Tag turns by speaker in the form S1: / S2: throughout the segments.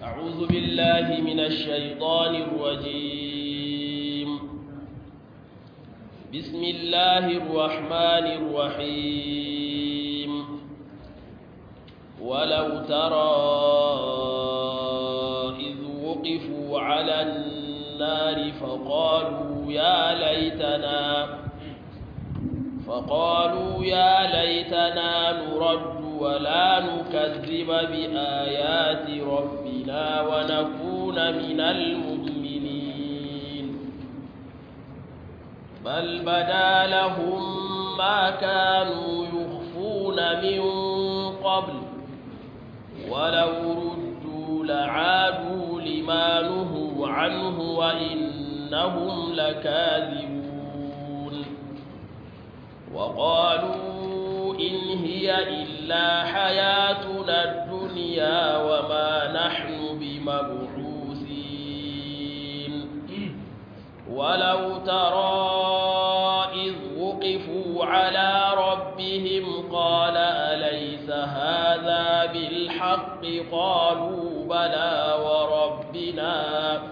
S1: أعوذ بالله من الشيطان الرجيم بسم الله الرحمن الرحيم ولو ترى إذ وقفوا على النار فقالوا يا ليتنا فقالوا يا ليتنا نرد ولا نكذب بآيات ربنا ونكون من المؤمنين بل بدا لهم ما كانوا يخفون من قبل ولو ردوا لعادوا لما نهوا عنه وإنهم لكاذبون وقالوا إن هي إلا حياتنا الدنيا وما نحن بمبعوثين ولو ترى إذ وقفوا على ربهم قال أليس هذا بالحق قالوا بلى وربنا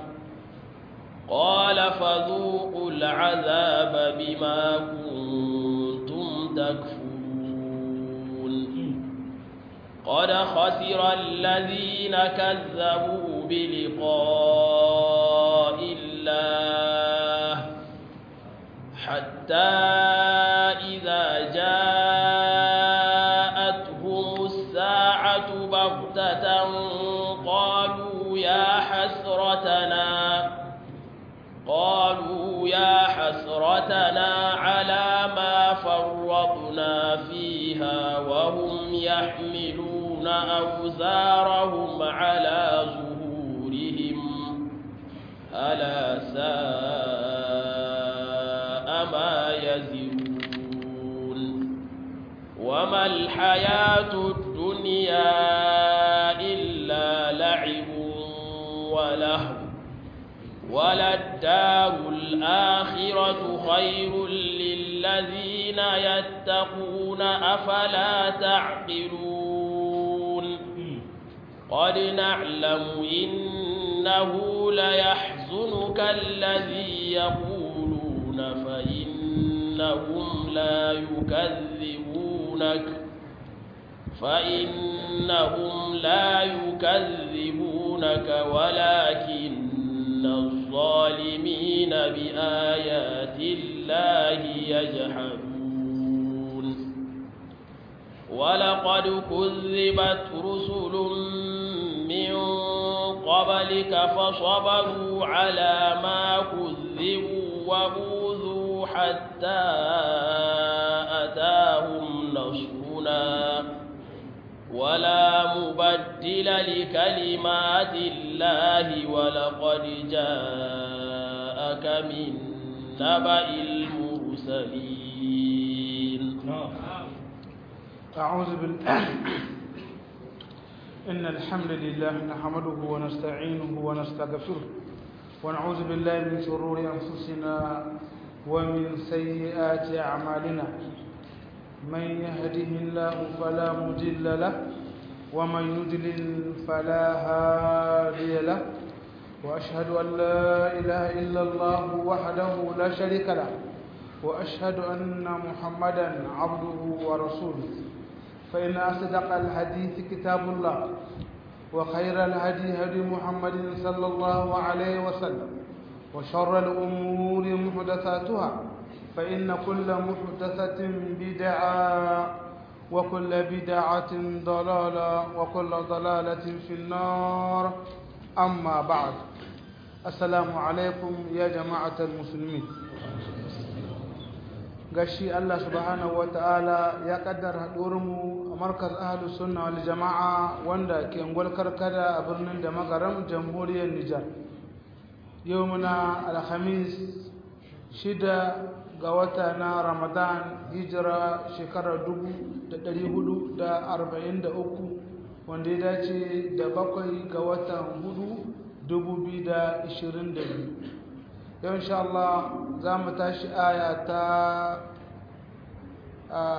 S1: قال فذوقوا العذاب بما كنتم تكفرون قد خسر الذين كذبوا بلقاء الله حتى إذا جاءتهم الساعة بغتة قالوا يا حسرتنا قالوا يا حسرتنا على ما فرطنا فيها وهم يحملون أوزارهم على ظهورهم ألا ساء ما يزرون وما الحياة الدنيا إلا لعب ولهو وللدار الآخرة خير للذين يتقون أفلا تعقلون قد نعلم إنه ليحزنك الذي يقولون فإنهم لا يكذبونك فإنهم لا يكذبونك ولكن إن الظالمين بآيات الله يجحدون ولقد كذبت رسل من قبلك فصبروا على ما كذبوا وأوذوا حتى أتاهم نصرنا ولا مبدل لكلمات الله ولقد جاءك من نبأ المرسلين
S2: أعوذ بالله إن الحمد لله نحمده ونستعينه ونستغفره ونعوذ بالله من شرور أنفسنا ومن سيئات أعمالنا من يهده الله فلا مضل له ومن يضلل فلا هادي له واشهد ان لا اله الا الله وحده لا شريك له واشهد ان محمدا عبده ورسوله فان اصدق الحديث كتاب الله وخير الهدي هدي محمد صلى الله عليه وسلم وشر الامور محدثاتها فإن كل محدثة بدعة وكل بدعة ضلالة وكل ضلالة في النار أما بعد السلام عليكم يا جماعة المسلمين gashi Allah subhanahu wa ta'ala ya kaddara haɗuwarmu a markaz ahalus sunna wal jama'a wanda ke ngwalkar kada a birnin da magaram jamhuriyar Nijar yau muna alhamis shida ga wata na ramadan hijira shekarar uku, wanda ya dace da bakwai ga watan hudu biyu. yau insha Allah za mu tashi aya ta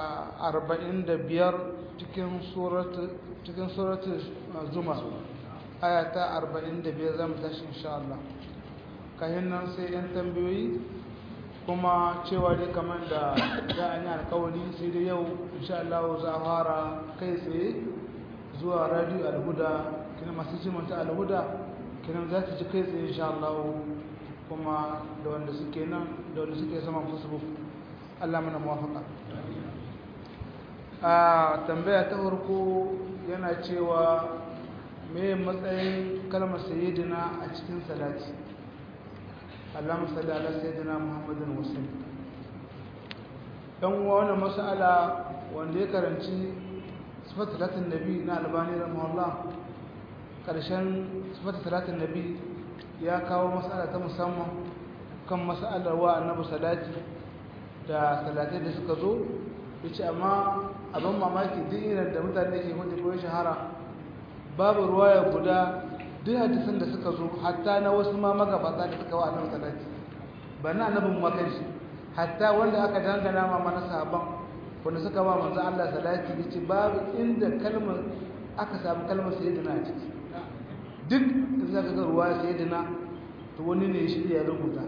S2: arba'in da biyar cikin surat zumar aya ta 45 zamu tashi insha Allah kayan nan sai yan tambayoyi kuma cewa dai kamar da za a yi alkawari sai dai yau insha Allah za a fara kai tsaye zuwa radio alhuda kina masu jimanta alhuda kina za ta ji kai tsaye insha Allah kuma da wanda suke nan da wanda suke sama facebook Allah mana muwafaka a tambaya ta farko yana cewa me matsayin kalmar sayyidina a cikin salati Allahumma salli ala sayyidina Muhammadin wasallam dan uwa wannan mas'ala wanda ya karanci sifat salatin nabi na albani rahimahullah karshen sifat salatin nabi ya kawo mas'ala ta musamman kan mas'alar wa annabi salati da salatai da suka zo yace amma abin mamaki duk irin da mutane ke hudu ko shahara babu ruwaya guda duk hadisan da suka zo hatta na wasu ma magabata da suka wa annabi salati ba na annabin makan shi hatta wanda aka dangana ma mana sahaban wanda suka ba manzo Allah salati yace babu inda kalmar aka samu kalmar sayyidina a ciki duk da zaka ga ruwaya sayyidina to wani ne shi ya rubuta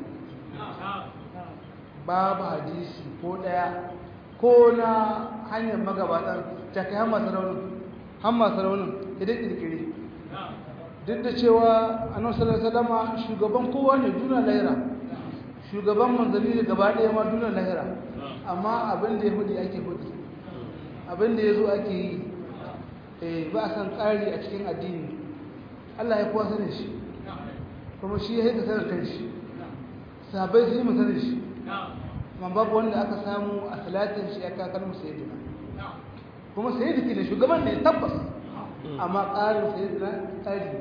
S2: babu hadisi ko daya ko na hanyar magabatan ta kai hamma saraunin hamma saraunin idan kirkiri duk da cewa annabi sallallahu alaihi wasallam shugaban kowa ne duna lahira shugaban manzanni ne gaba ɗaya ma duna lahira amma abin da ya hudi ake hudi abin da ya zo ake yi eh ba a san ƙari a cikin addini Allah ya kuwa sanin shi kuma shi ya haika sanin kanshi sahabbai su yi mu sanin shi amma babu wanda aka samu a salatin shi ya kakar mu sayyidina kuma sayyidiki ne shugaban ne tabbas amma ƙarin sayyidina ƙari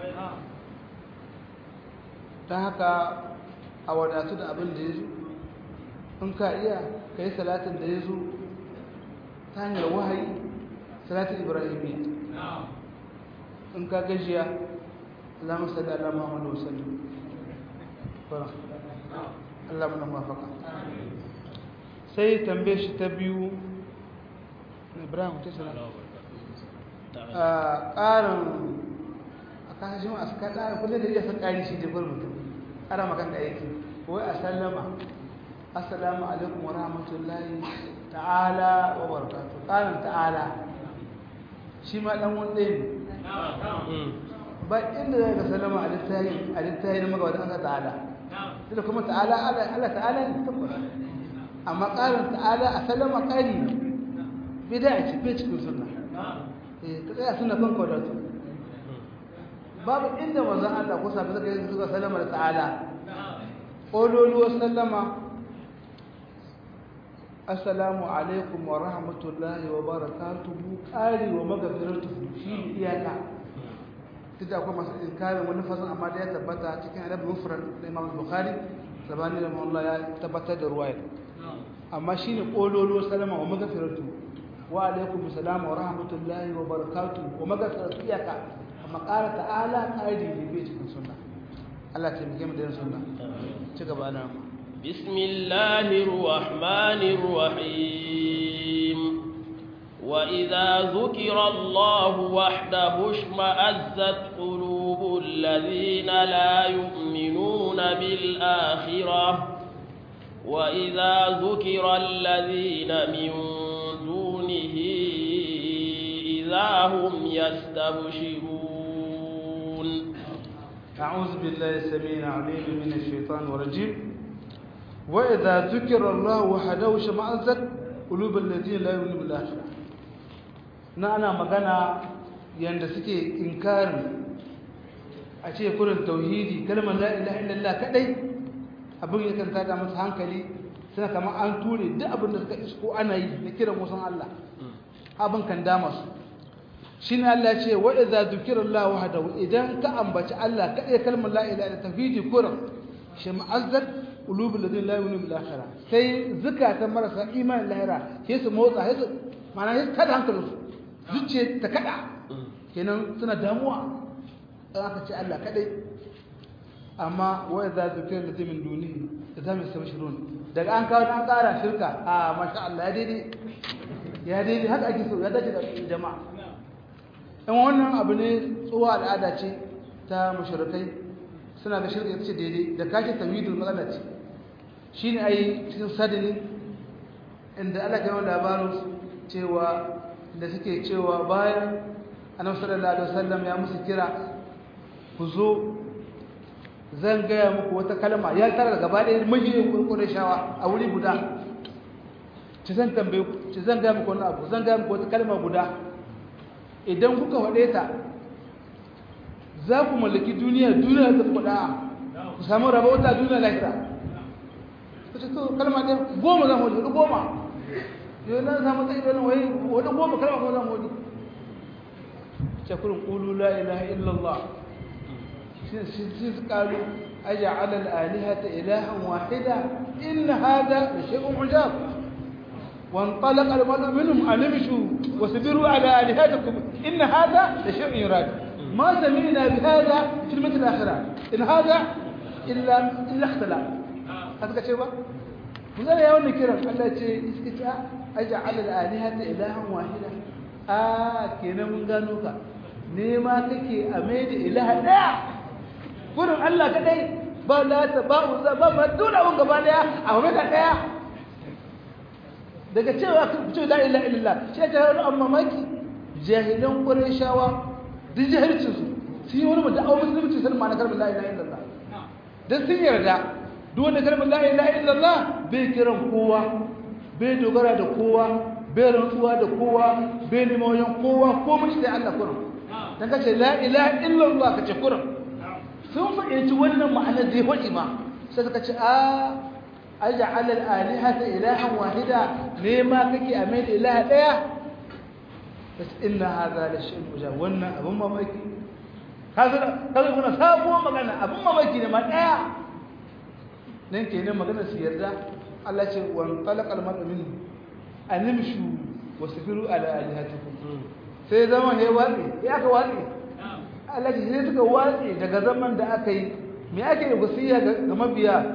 S2: ta haka a wadatu da abin da ya zo in ka iya ka yi salatin da ya zo ta hanyar wahayi salatin ibrahimiyya in ka gajiya Allah salli ala Muhammad wa sallam fara Allah muna mafaka sai tambaye shi ta biyu Ibrahim ta sana a ƙarin a kasashen a suka ƙarin kullum da iya san ƙari shi jibir mutum ƙara makan da yake wai a sallama assalamu alaikum wa rahmatullahi ta'ala wa barakatuh ƙarin ta'ala shi ma ɗan wanda ne ba inda zai ga salama a littayin a littayin magabatan aka ta'ala ita kuma ta'ala Allah ta'ala ne tabbata amma ƙarin ta'ala a salama ƙari ne bida a cikin cikin sunna eh ka tsaya suna kan kwadatu babu inda manzon Allah ko sabi zaka yi suka salama da ta'ala ƙololuwar sallama assalamu alaikum wa rahmatullahi wa barakatuhu ƙari wa magafiratuhu shi ne iyaka duk da akwai masu inkarin wani fasin amma da ya tabbata cikin adab mufrad da imam bukhari sabani da Allah ya tabbatar da ruwaya amma shi ne ƙololuwar sallama wa magafiratuhu wa alaikum salam wa rahmatullahi wa barakatuhu wa magafiratu iyaka amma ƙara ta'ala ƙari ne bai cikin sunna Allah ta muke mu da sunna ci gaba na
S1: بسم الله الرحمن الرحيم وإذا ذكر الله وحده اشمأزت قلوب الذين لا يؤمنون بالآخرة وإذا ذكر الذين من دونه إذا هم يستبشرون
S2: أعوذ بالله السميع العليم من الشيطان الرجيم وإذا ذكر الله وحده شمأزت قلوب الذين لا يؤمنون بالآخرة نانا magana yanda suke inkarin a ce kurin tauhidi kalmar la ilaha illallah kadai abin ya kanta da musu hankali suna kamar an ture duk abin da suka isko ana yi na kiran wasan Allah abin kan dama su shine Allah ce wa idza dhukira Allah wahdahu idan ka ambaci Allah kadai kalmar la ilaha illallah tauhidi kurin shi ma'azzat qulubul ladina la yu'minuna bil akhirah sai zakatan marasa imanin lahira sai su motsa sai su mana sai kada hankalin su zuciya ta kada kenan suna damuwa dan aka ce Allah kadai amma wa idza dhukira ladina min dunihi idza yastabshirun daga an kawo an kara shirka a masha Allah ya daidai ya daidai haka ake so ya dace da jama'a in wannan abu ne tsohuwa al'ada ce ta mashirikai suna ga shirka ce daidai da kashe tawhidul matsala ce shi ne a yi cikin sadini inda Allah kai labarin cewa da suke cewa bayan annabi sallallahu alaihi wasallam ya musu kira ku zo zan gaya muku wata kalma ya tara gaba ɗaya mahimmin kurkurin shawa a wuri guda ci zan tambaye ku ci zan gaya muku wani abu zan gaya muku wata kalma guda idan kuka waɗe ta za ku mallaki duniya duniya ta kuɗa ku samu rabauta duniya lahira ku ce to kalma ɗaya goma zan wani wani goma yau na samu tsaye wani wani wani goma kalma kuma zan wani ce kurin ƙulu la ilaha illallah قالوا أجعل الآلهة إلها واحدا إن هذا لشيء عجاب وانطلق المرء منهم أن امشوا واصبروا على آلهتكم إن هذا لشيء يراد ما سمعنا بهذا في المثل الآخرة إن هذا إلا إلا اختلاف هذا شيء مثلا يا ولد كرم الله يسكت أجعل الآلهة إلها واحدا آه كنا من قالوك نيما كي أميد إله لا gurin Allah kadai ba lata ba uzza ba ma duna wanga gaba daya a wani ka daya daga cewa ku ce la ilaha illallah sai ta haru amma maki jahilan qurayshawa duk jahilcin su su yi wani mutum awon musulunci sun ma na kalmar la ilaha illallah dan sun yarda duk wanda kalmar la ilaha illallah bai kiran kowa bai dogara da kowa bai rantsuwa da kowa bai neman wajen kowa ko mun sai Allah kurum dan kace la ilaha illallah kace kurum sun fahimci wannan ma'anar da ya faɗi ma sai suka ce a aja alal alihata ilahan wahida ne ma kake a mai da ilaha ɗaya bas inna hadha la shay'un ujab wannan abun mamaki kaza kaza kuna sabuwar magana abun mamaki ne ma ɗaya nan kenan magana su yarda Allah ce wa talaqa al-mar'u minhu animshu wasbiru ala alihatikum sai zaman ya watsi ya ka watsi Allah ce sai suka watse daga zaman da aka yi me ake da wasiya ga mabiya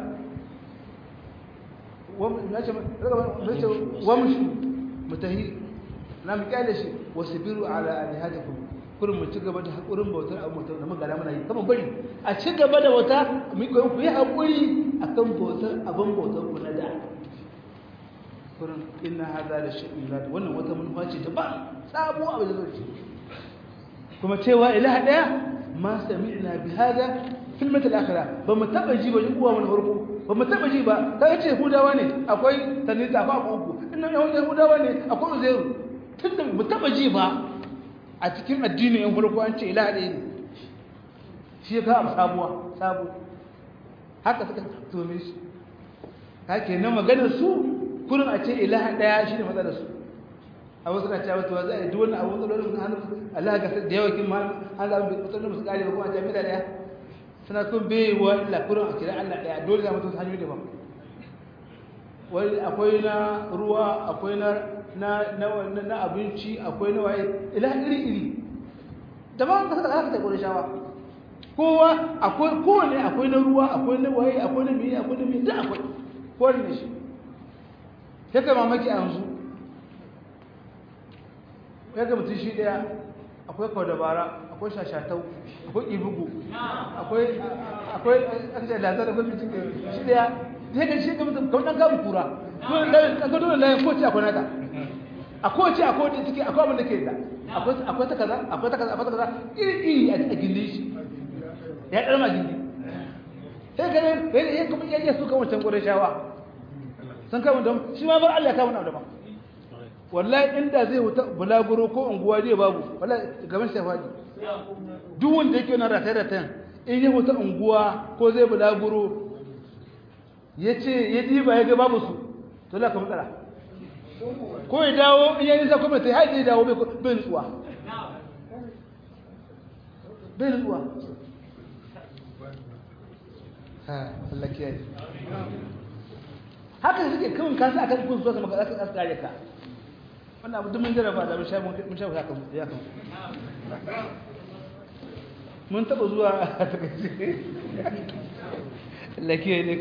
S2: wamshu mutahi na mu kyale shi wasbiru ala alihatikum kurin mu ci gaba da hakurin bautar abu mutum da magana muna yi kama bari a ci gaba da wata mu ku yi hakuri akan bautar abin bautar ku na da kurin inna hadha la shay'un wannan wata manufa ce ta ba sabo abu da zai kuma cewa ilaha daya ma sami'na bi hada fil matal akhira ba mu taba ji ba uwa mun farko ba mu taba ji ba ta ce hudawa ne akwai tanita ba uku inna yawan hudawa ne akwai uzairu tunda mu taba ji ba a cikin addinin yan farko an ce ilaha daya ne shi ka abu sabuwa sabu haka suka tome shi haka na maganar su kurin a ce ilaha daya shine matsalar su a wasu na cewa to za a yi duk wannan abu matsalolin sun hannu Allah ga da yawa kin ma an zaɓi bai matsalolin musu kare ba kuma a ce mila ɗaya suna kun bai wa Allah kurin a kira Allah ɗaya dole za mu tafi hanyoyi daban wani akwai na ruwa akwai na na na abinci akwai na waye ila iri iri daban ka saka haka ta gore shawa kowa akwai kowane akwai na ruwa akwai na waye akwai na miye akwai na miye duk akwai kowane shi sai kai mamaki a yanzu ya ga mutum shi daya akwai kawo dabara akwai shashatau akwai ibugu akwai akwai akashe lazar akwai mutum shi daya sai ga shi ga mutum kawai dan gamu kura kan ga dole layin kowace akwai nata a kowace akwai wanda suke akwai abin da ke da akwai ta kaza akwai ta kaza akwai ta kaza iri iri a gindi shi ya ɗar ma gindi sai ga ne ya kuma iya su kan wancan ƙwarai shawa sun kama da shi ma bar Allah ya kama na da ba wallahi inda zai wuta bulaguro ko unguwa zai babu wallahi gaban sai fadi duk wanda yake na rataye ratayen in ya wuta unguwa ko zai bulaguro ya ce ya diba ya ga babu su to la ka matsala ko ya dawo in ya nisa kuma ta haɗe dawo bai nutsuwa bai nutsuwa ha Allah kiyaye haka suke kawai kasu akan kun so ka maka zaka kare ka wannan abu mun jaraba da mun sha mun sha haka ya kan mun taba zuwa a takaice lakiya ne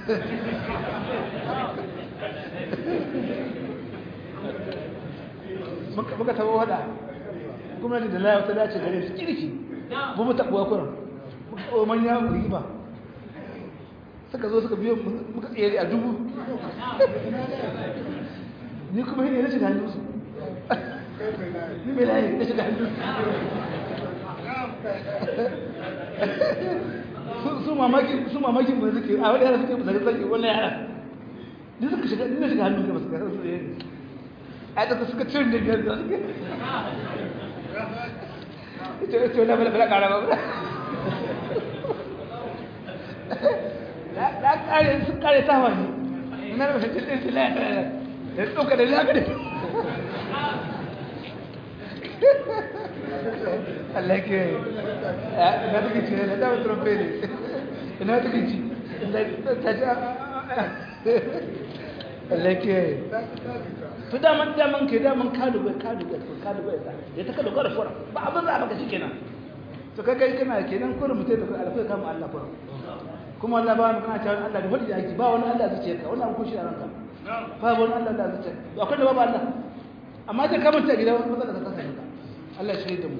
S2: muka tabo wada gwamnati da laya wata dace gare su kirki bu mu taɓuwa kuran muka manya rigima suka zo suka biyo muka tsere a dubu ni kuma ne na shiga hannunsu ni mai layi na shiga hannunsu su mamakin su mamakin ba suke a wani yara suke zage zage wannan yara ni suka shiga ni na shiga hannunsu ba su ga su ne a ta suka cin da biyar da suke ita ita wani bala bala kara ba da kare sun kare ta wani ina da fitin din sila da tsoka da zaka Allah ke ina take ci da ta trompe ne ina take ci ta ta Allah ke to da man da man ke da man ka dubai ka dubai ka dubai ya ta kada gwara fura ba abin za baka shi kenan to kai kai kana kenan kullum mutai da alfa kama Allah fura kuma Allah ba mu kana cewa Allah da wadi yake ba wani Allah zuciya ka wannan kun shi a ranka ba wani Allah da zuciya to akwai da babu Allah amma da kamar ta gida wani matsala ta kasa ka Allah shi da mu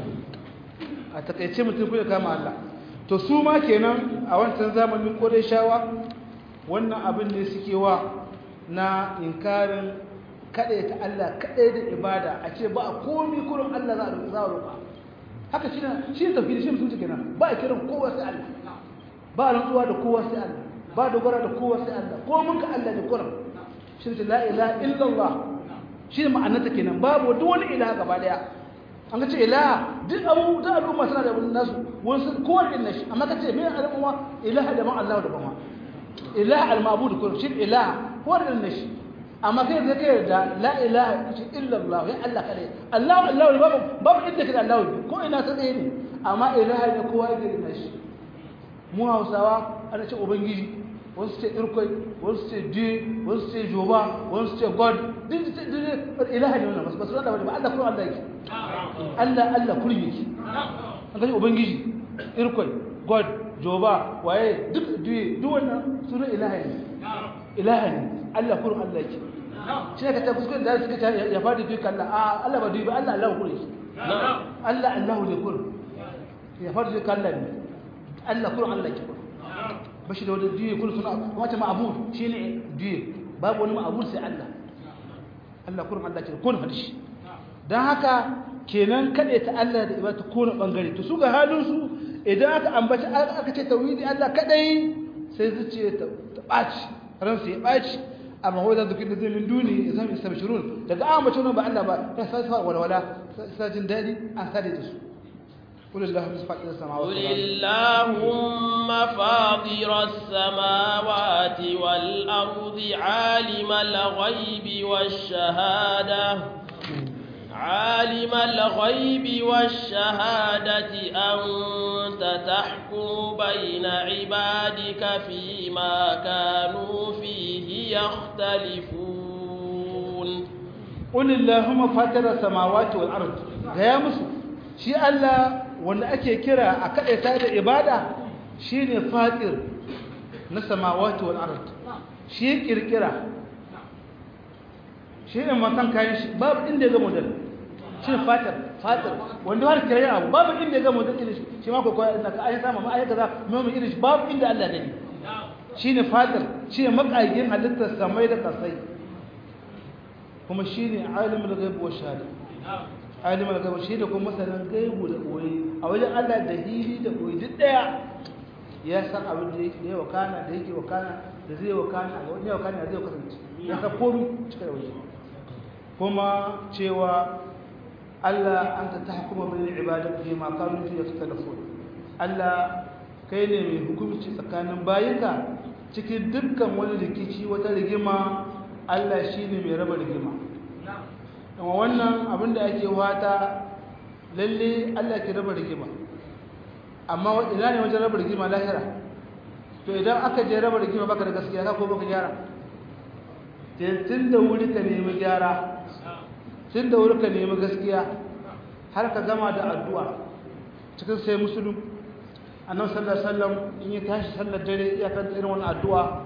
S2: a takaice mutum kuma kama Allah to su ma kenan a wancan zamanin kodai shawa wannan abin ne suke wa na inkarin kaɗai ta Allah kaɗai da ibada a ce ba a komi kurin Allah za a roƙa haka shi ne shi tafi da shi mutum kenan ba a kiran kowa sai Allah ba rantsuwa da kowa sai Allah ba dogara da kowa sai Allah ko mun ka Allah da kuran shi ne la ilaha illallah shi ne ma'anarta kenan babu duk wani ilaha gaba daya an ga ce ilaha duk abu da al'umma suna da wani nasu wani kowa da nashi amma ka ce me al'umma ilaha da ma Allah da ba ilaha al-ma'bud kullum shi ilaha kowa da nashi amma kai da kai da la ilaha illallah ya Allah kare Allah Allah babu babu inda kake Allah ko ina sai ɗaya ne amma ilaha ne kowa yake da nashi mu Hausawa ana ce ubangiji wasu ce irkoi wasu ce diye wasu ce joba wasu ce god duk duk ilaha ne wannan ba su Allah ba Allah kuma Allah yake Allah Allah kullum yake an ga ubangiji irkoi god joba waye duk diye duk wannan sunan ilaha ne ilaha ne Allah kullum Allah yake shi ka ta kuskure da suka ta ya fadi fi kalla a Allah ba dubi Allah Allah kullum Allah Allah ne kullum ya fadi fi kalla ne Allah kullum Allah yake bashi da wani duye kullu suna wata ma'bud shine duye babu wani ma'bud sai Allah Allah kullum Allah ke kun hadishi dan haka kenan kade ta Allah da ibada ko na bangare to su ga halin su idan aka ambaci aka ce tauhidi Allah kadai sai zuciya ta baci ran su ya baci amma wai da dukkan da min duni zan istabshirun daga ambaci wannan ba Allah ba ya sai sa walwala sai jin dadi an sade da su قل اللهم فاطر السماوات
S1: قل اللهم فاطر السماوات والأرض عالم الغيب والشهادة عالم الغيب والشهادة أنت تحكم بين عبادك فيما كانوا فيه يختلفون
S2: قل اللهم فاطر السماوات والأرض يا مسلم شيء الله wanda ake kira a kaɗaita da ibada shi ne fatir na samawati wal ard shi kirkira shi ne matan kayan shi babu inda ya ga model shi ne fatir fatir wanda har kira abu babu inda ya ga model irin shi shi ma kwakwai na ka ayi sama ma ayi kaza mai irin shi babu inda Allah gani shi ne fatir shi ne makagin halittar samai da kasai kuma shi ne alimul ghaib wa shahada alimul gaibu shi da kuma masanin gaibu da koyi a wajen Allah da hili da koyi duk daya ya san abin da yake da wakana da yake wakana da zai wakana a wani wakana da zai kasance ya san komai cika da waje kuma cewa Allah an ta tahkuma bil ibadati fi ma kanu fi yaktalafun Allah kai ne mai hukunci tsakanin bayinka cikin dukkan wani rikici wata rigima Allah shine mai raba rigima amma wannan abin da ake wata lalle Allah ke raba rigima amma ina ne wajen raba rigima lahira to idan aka je raba rigima baka da gaskiya ka ko baka gyara tun da wuri ka nemi gyara tun da wuri ka nemi gaskiya har ka gama da addu'a cikin sai musulun annabi sallallahu alaihi wasallam in ya tashi sallar dare ya kan irin wannan addu'a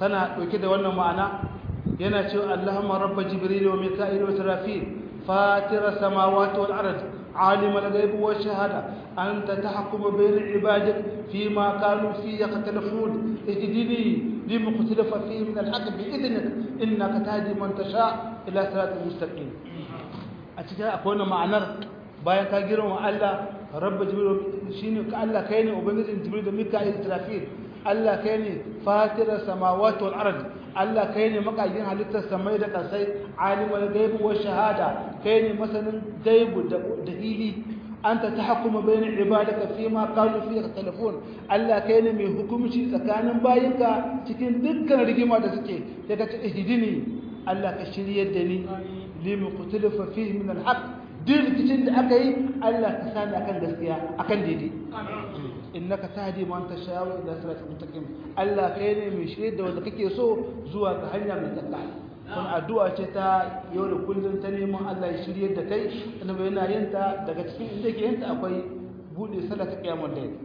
S2: tana ɗauke da wannan ma'ana yana cewa Allahumma rabba jibril wa mika'il wa israfil fatira samawati wal ard عالم الغيب والشهادة أنت تحكم بين عبادك فيما كانوا فيه يختلفون اهدني لما اختلف فيه من الحق بإذنك إنك تهدي من تشاء إلى صراط المستقيم أتجاه أكون معنى bayan ka girma Allah rabba jibril shine ka Allah kai ne ubangijin jibril da mika'il israfil Allah kai ne fatira samawati wal ard Allah kai ne makagin halittar samai da kasai alimul gaibi wa shahada kai ne masanin gaibu da hili anta tahkuma bayna ibadaka fi ma kanu fi telefon Allah kai ne mai hukunci tsakanin bayinka cikin dukkan rigima da suke sai ka ce ihdini Allah ka shiryar da ni limu qutilifa fihi min alhaq duk rikicin da aka yi Allah ka sani akan gaskiya akan daidai innaka tahdi man tashaa'u ila siratal mustaqim Allah kai ne mai shirye da wanda kake so zuwa ga hanya mai tsaka kun addu'a ce ta yau da kullun ta neman Allah ya shirye da kai annabi yana yin ta daga cikin inda yake yin ta akwai bude sallah ta kiyamul layl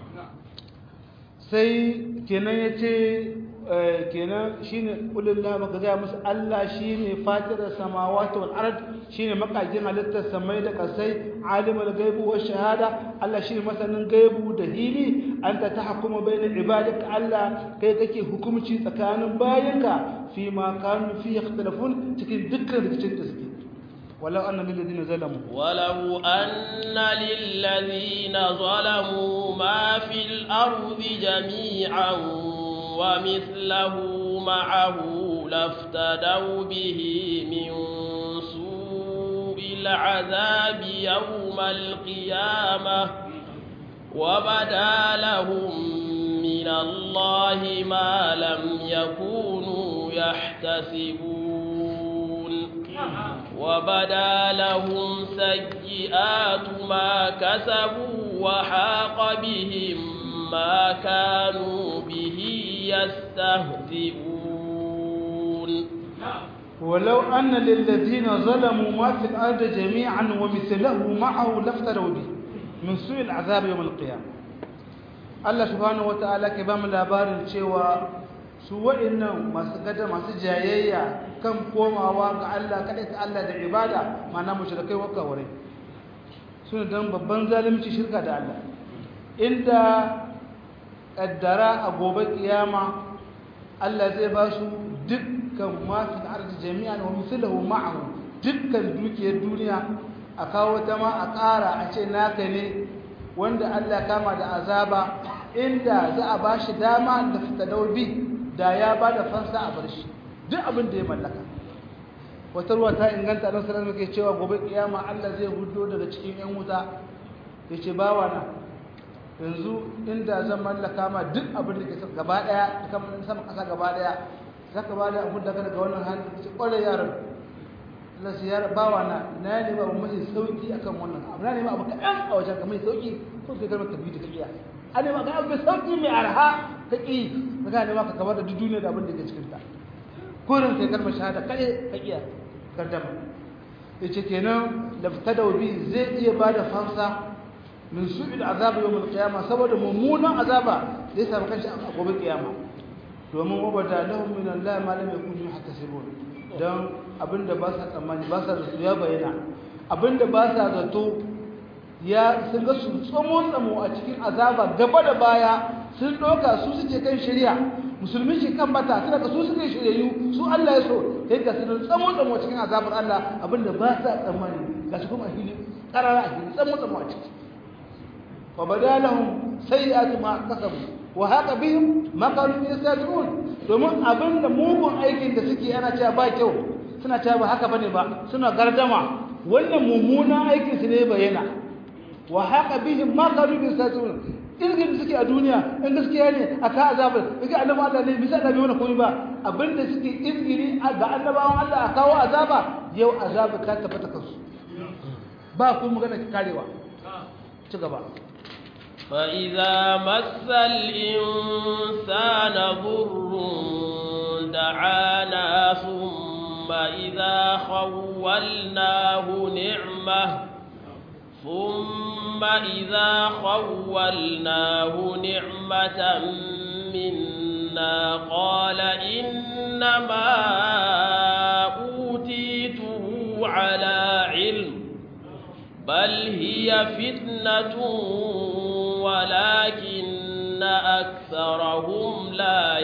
S2: sai kenan yace kenan shine kulillah maka ga musu Allah shine fatirar samawati wal ard shine makajin halittar samai da kasai alimul gaibu wa shahada Allah shine masanin gaibu da hili anta tahkumu bainal ibadik Allah kai kake hukunci tsakanin bayinka fi ma kanu fi ikhtilafun cikin dukkan rikicin da suke ولو أن للذين ظلموا
S1: ولو أن للذين ظلموا ما في الأرض جميعا ومثله معه لافتدوا به من سوء العذاب يوم القيامة وبدا لهم من الله ما لم يكونوا يحتسبون وبدا لهم سيئات ما كسبوا وحاق بهم ما كانوا به يستهزئون
S2: ولو أن للذين ظلموا ما في الأرض جميعا ومثله معه لافتروا به من سوء العذاب يوم القيامة Allah subhanahu wata'ala ke ba mu labarin cewa su wa'annan masu gada masu jayayya kan komawa ga Allah kada ta Allah da ibada mana mushrikai wa kawai suna dan babban zalunci shirka da Allah inda kaddara a gobe kiyama Allah zai ba su dukkan ma fi ardi jami'an wa mithluhu ma'ahu dukkan dukiyar duniya a kawo ta ma a ƙara a ce naka ne wanda Allah kama da azaba inda za a ba shi dama da fitadaubi da ya ba da fansa a bar shi duk abin da ya mallaka wata ruwa ta inganta don sanar muke cewa gobe kiyama Allah zai hudo daga cikin yan wuta ya ce bawa na yanzu inda zan mallaka ma duk abin da ke gaba daya kamar sama kasa gaba daya za ka ba da abin da daga wannan hannun ce kwarai yaran Allah su yara bawa na na ne ba mai sauki akan wannan abu na ne ma abu kaɗan a wajen ka mai sauki ko sai kalmar tabi da kaɗiya a ne ma ga abu mai sauki mai arha ka ƙi ka gane ma ka kamar da duk duniya da abin da ke cikin ta kurin sai kalmar shahada kaɗai ka iya gardama ya ce kenan da fita da wabi zai iya ba da fansa min su'il azabu yawmul qiyamah saboda mummunan azaba zai samu kanshi a gobe kiyama domin wabata lahum min Allah ma lam yakunu yahtasibun dan abinda ba sa tsammani ba sa zato ya bayyana abinda ba sa zato ya sun ga su tsamo tsamo a cikin azaba gaba da baya sun doka su suke kan shari'a musulmi shi kan bata suna ka su suke shiryayyu su Allah ya so kai ga sun tsamo tsamo cikin azabar Allah abinda ba sa tsammani ga su kuma hili karara a hili tsamo tsamo a ciki wa badalahum sayyi'atu ma kasabu wa haka bihim ma kanu yastazun domin abinda mugun aikin da suke ana cewa ba kyau suna cewa ba haka bane ba suna gardama wannan mummunan aikin su ne bayyana wa haka bihim ma kanu yastazun irgin da suke a duniya in gaskiya ne a ka azabar kaga annabi Allah ne bisa da bai wani komai ba abinda suke irgiri ga annabawan Allah a kawo azaba yau azaba ka tabbata kansu ba ku magana karewa ci gaba
S1: فإذا مس الإنسان ضر دعانا ثم إذا خولناه نعمة ثم إذا خولناه نعمة منا أدنى قال إنما أوتيته على علم بل هي فتنة ولكن أكثرهم لا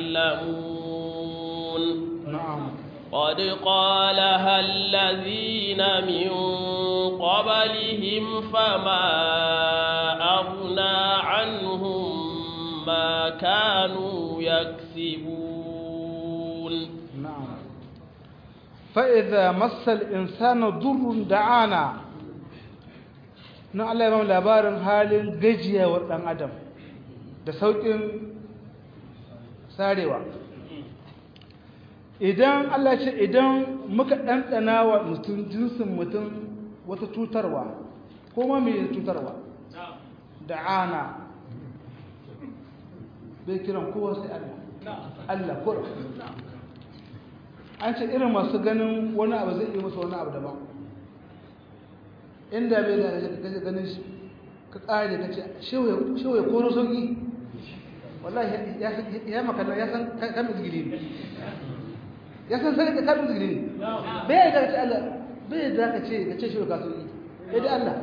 S1: يعلمون
S2: نعم
S1: قد قالها الذين من قبلهم فما أغنى عنهم ما كانوا يكسبون
S2: نعم فإذا مس الإنسان ضر دعانا na Allah ya labarin halin gajiyawar ɗan adam da sauƙin sarewa idan Allah ce idan muka ɗanɗana wa mutum jinsin mutum wata cutarwa ko ma mai cutarwa da ana bai kiran kowa sai Allah Allah kura an ce irin masu ganin wani abu zai iya musu wani abu daban inda bai da kaje ganin shi ka kare ka ce shewa ya koro sauki wallahi ya makalla ya san kamin zigiri ne ya san sai ka kamin zigiri ne bai da ka ce Allah bai da ka ce ka ce shewa ka sauki bai da Allah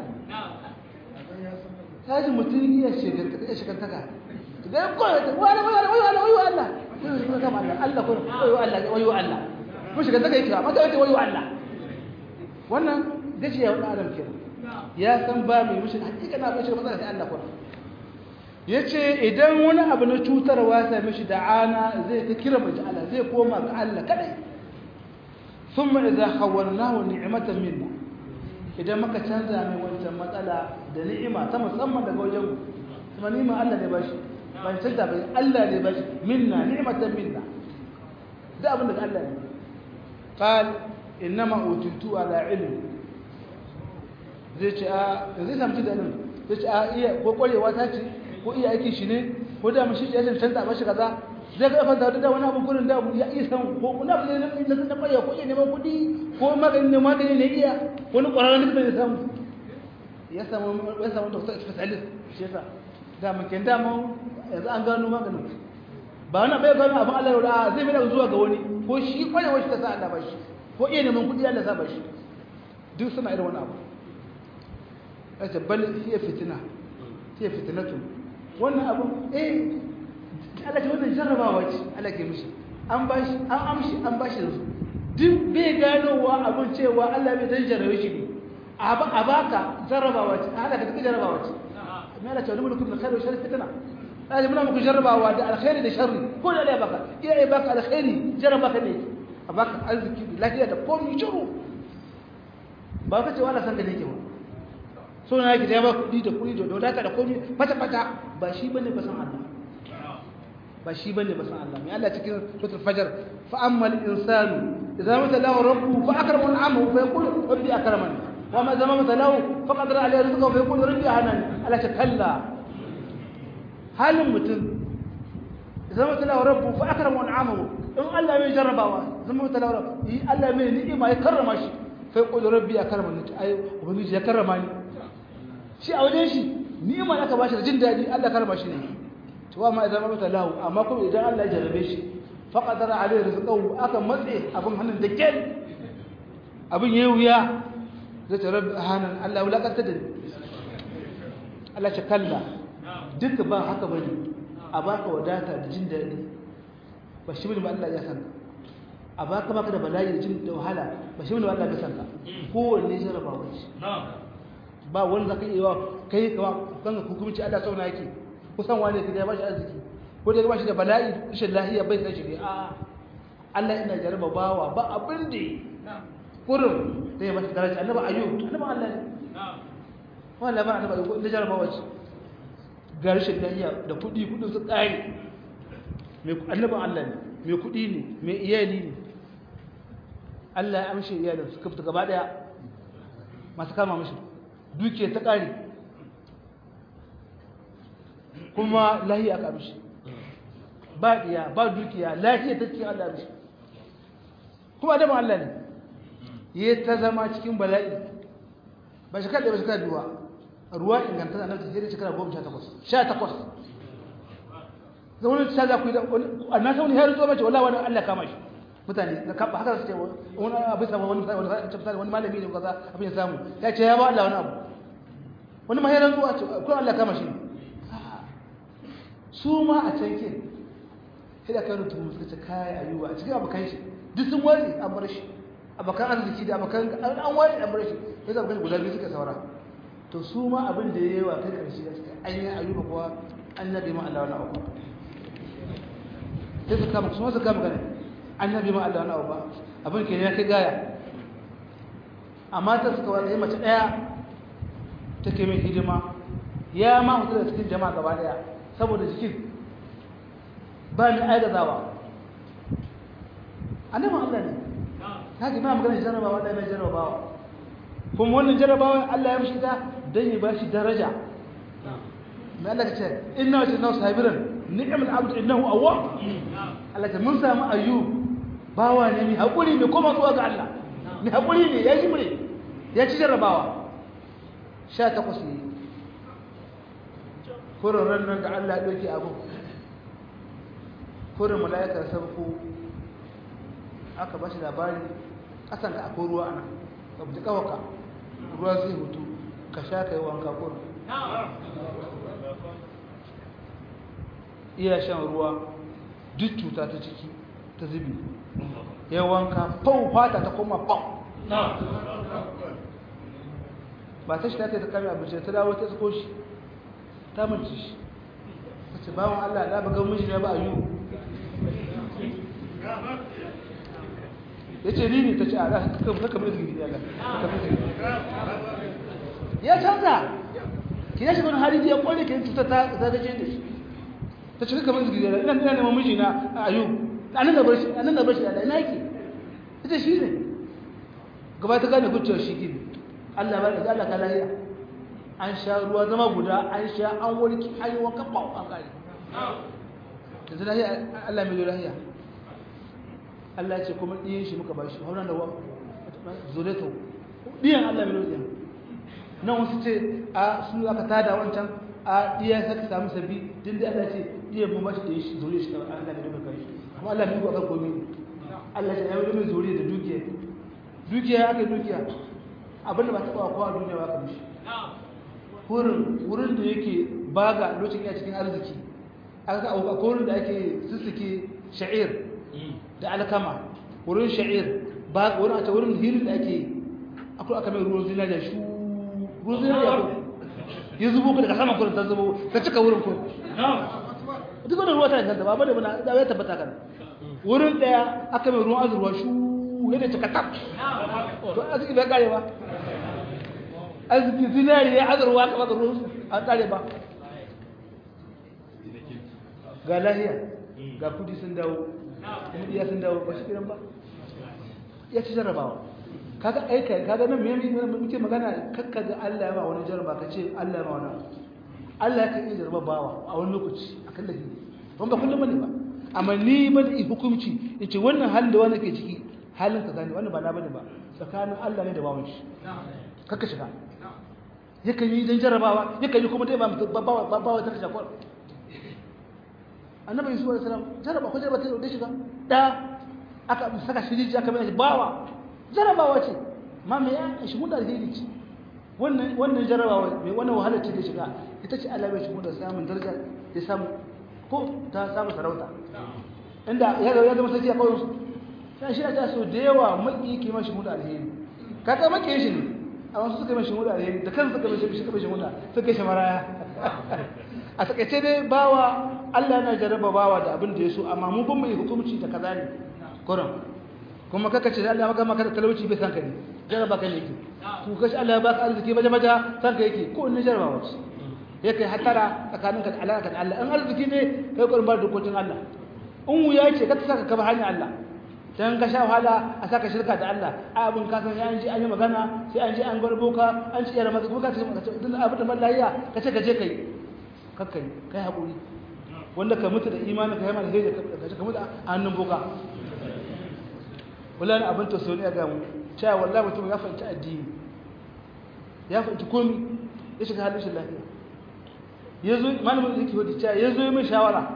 S2: ta ji mutum iya shegar ka iya shegar taka ga ko wani wani wani wani wani Allah sai ka Allah Allah ko wani Allah wani Allah ko shegar taka yake ba maka wani Allah wannan gajiya wani adam kenan ya san ba mai mushi hakika na bashi matsala sai Allah kuma yace idan wani abu na cutarwa sai mishi da ana zai ta kira mai Allah zai koma ga Allah kadai thumma idza khawwalnahu ni'matan minna idan muka canza mai wancan matsala da ni'ima ta musamman daga wajen mu kuma ni'ima Allah ne bashi ban canza bai Allah ne bashi minna ni'matan minna da abin da Allah ne qal innama utitu ala ilmi zai ce a zai samu ci da ilimi zai ce a iya ko kwarewa ta ce ko iya aiki shi ne ko da mashi ya cancanta ba shi kaza zai ga fanta da wani abu kurin da abu ya iya san ko kuna abu ne na na kwarewa ko iya neman kuɗi ko magani ne magani ne iya wani ƙwararren likita ne samu ya samu ya samu doctor specialist shi yasa da mun kenda mu yanzu an gano maganin ba wani bai gano abin Allah da zai mai da zuwa ga wani ko shi kwarewa shi ta sa Allah ba shi ko iya neman kuɗi Allah sa ba shi duk suna irin wani abu ake bal hiya fitina hiya fitinatu wannan abu eh Allah ce wannan jarrabawa ce Allah ke mishi an bashi an amshi an bashi yanzu duk bai ganowa abin cewa Allah bai dan jarrabe shi ne a baka jarrabawa ce Allah ka take jarrabawa ce amma Allah ce wani mulkin khairu wa sharri fitna Allah muna muku jarrabawa da alkhairi da sharri ko da Allah ya baka iya ya baka alkhairi jarraba ka ne a baka arziki lafiya da komai shiru ba ka ce wala san da nake ba so na yake da ya ba kuɗi da kuɗi da wadata da komai fata-fata ba shi ba ne ba san Allah ba shi ba ne ba san Allah mai Allah cikin sutur fajar fa ammal insanu idza mata lahu rabbu fa akrama al'amahu fa yaqulu rabbi akramani wa ma zama mata lahu fa qadara alayhi rizqahu fa yaqulu rabbi ahanani Allah ta kalla halin mutum idza mata lahu rabbu fa akrama al'amahu in Allah mai jarrabawa zama mata lahu rabbu Allah mai ni'ima ya karrama shi fa yaqulu rabbi akramani ai ubangiji ya karrama ni shi a wajen shi ni'ima da aka bashi da jin daɗi Allah karma shi ne to amma idan mata lahu amma kuma idan Allah ya jarabe shi fa qadara alayhi rizqahu aka matse abin hannun da kel abin yayi wuya zai ta rabbi hanan Allah wulakanta da Allah ya kalla duka ba haka bane a baka wadata da jin daɗi ba shi bane ba Allah ya san a baka baka da bala'i da jin da wahala ba shi bane ba Allah ya san ka kowanne jarabawa ce ba wani zaka iya wa kai kama kan hukumci Allah sauna yake kusan wane ka ya bashi arziki ko da ya bashi da bala'i rashin lahiya bai san shi ne a Allah ina jaraba bawa ba abin da kurum da ya bashi daraja annabi ayyub annabi Allah ne wala ba annabi ayyub da jaraba wace ga rashin lahiya da kudi kudin su tsari mai annabi Allah ne mai kudi ne mai iyali ne Allah ya amshe iyalin su kafta gaba daya masu kama mishi duke ta ƙari kuma lahiya aka mishi ba ɗiya ba dukiya lahiya ta cikin Allah mishi kuma adamu Allah ne ya ta zama cikin bala'i ba shi kaɗe ba shi kaɗe ruwa ruwa inganta na nan tafiye da shekara goma sha takwas sha takwas zama wani ta za ku yi da annan sauni har zuwa mace wallahi wani Allah kama shi mutane da kaba haka su ce wani abu sama wani wani wani malami ne kaza abin ya samu ya ce ya ba Allah wani abu wani mahiran zuwa ce ko Allah kama shi su ma a can ke sai da kai rutu suka ce kai ayuba a cikin abokan shi duk sun wari an bar shi abokan arziki da abokan an wari an bar shi sai da abokan guda biyu suka saura to su ma abin da ya yi wa kai karshe da suka an yi ayuba kuwa an nabi ma Allah wani abu sai su kama su ma su kama gane an nabi ma Allah wani abu ba abin ke ya kai gaya amma ta suka wata mace ɗaya take mai hidima ya ma hutu da cikin jama'a gaba ɗaya saboda jikin ba mai aigazawa annabi Allah ne ta ji ba magana jarabawa da mai jarabawa kuma wannan jarabawa Allah ya mishi ta dan ya bashi daraja mai Allah ce inna wa inna sabiran ni'mal abd innahu awwab Allah ta mun samu ayyub bawa ne mai hakuri mai koma zuwa ga Allah mai hakuri ne ya jimre ya ci jarabawa 18 ne kurin rannan da Allah ya ɗauki abu kurin mala'ikar sarko aka ba shi labari ƙasanka akwai ruwa ana ka buji ƙawaka ruwa zai hutu ka sha ka yi wanka kurin iya shan ruwa duk cuta ta ciki ta zubi ya wanka fau fata ta koma fau ba ta shi ta ta kame abinci ta dawo ta tsuko shi ta mace shi ta ce bawon Allah da ba ga miji ne ba ayu ya ce ni ne ta ce a za ka kama izgiri ya ya canza ki ya shiga wani hali ya kone ki cuta ta zagace da shi ta ce kama izgiri ya ina ina neman miji na ayu a nan da bar shi a nan da bar shi da ina yake ita shi ne gaba ta gane kucewar shi gini Allah ba da Allah ka lahiya an sha ruwa zama guda an sha an warki an yi wanka ba an kare yanzu lahiya Allah mai lahiya Allah ya ce kuma ɗiyan shi muka bashi haunan da zuleto ɗiyan Allah mai lahiya nan wasu ce a su aka tada wancan a ɗiya saka samu sabi din da Allah ce ɗiyan mun bashi ɗiyan shi zuriya shi Allah mai lahiya kai kuma Allah mai akan komi Allah ya yi mai zuriya da dukiya dukiya aka dukiya abinda ba taɓa kowa duniya ba ka mishi wurin wurin da yake baga lokacin ya cikin arziki aka ga wurin da ake sussuke sha'ir da alkama wurin sha'ir ba wurin a ta wurin hirin da ake akwai aka mai ruwan zinariya shu ruwan zinariya ko ya zubo ka daga saman kurin ta zubo ta cika wurin kurin duk wani ruwa ta inganta ba bane bana da ya tabbata kan wurin daya aka mai ruwan azurwa shu yadda cika tab to arziki bai kare ba arziki zinari ya azurwa ka baka ruwan an kare ba ga lahiya ga kudi sun dawo kuma iya sun dawo ba shi kiran ba ya ci jarrabawa kaga aika kaga nan me muke magana kakka ga Allah ya ba wani jarraba ka ce Allah ya ba wani Allah ya kan iya jarraba bawa a wani lokaci akan da ban ba kullum bane ba amma ni ba da hukunci yace wannan halin da wani ke ciki halin ka gane wannan ba na bane ba tsakanin Allah ne da bawon shi kakka shiga yakan yi don jarrabawa yakan yi kuma dai ba bawa ta kashe kwar annabi yusuf alaihi salam jarraba ko jarraba ta da shiga da aka saka shi rijiya aka mai bawa jarrabawa ce ma me ya shi mun da alheri ce wannan wannan jarrabawa mai wannan wahalar ce da shiga ita ce Allah bai shi mun da samun daraja ya samu ko ta samu sarauta inda ya ga ya zama sarki a kawai sai shi ta so da yawa maki ke mashi mun da alheri kaga maki shi ne a wasu suka mashi muda alheri da kansu suka mashi suka mashi muda suka shi maraya a takaice dai bawa Allah yana jarraba bawa da abin da ya so amma mu ban mai hukunci da kaza ne kuran kuma kaka ce Allah maka maka da talauci bai san ka ne jarraba ka ne yake ku kashi Allah ya baka arziki baje baje san ka yake ko ne jarraba wace ya kai hatara tsakanin ka da Allah ka da Allah in arziki ne kai kurin bar dokokin Allah in wuya ce ka saka ka ba hanyar Allah dan ka sha wahala a saka shirka da Allah a abin ka san an ji an yi magana sai an ji an garbo ka an ci yara maka kuma ka ce duk abin da mallaya ka ce ka je kai kakkai kai hakuri wanda ka mutu da imani ka yi mana sai ka ka mutu a hannun boka wallahi abin to sai ne ga mu cewa wallahi mutum ya fahimci addini ya fahimci komai ya shiga halin shi lafiya yazo malamin yake hodi cewa yazo yi min shawara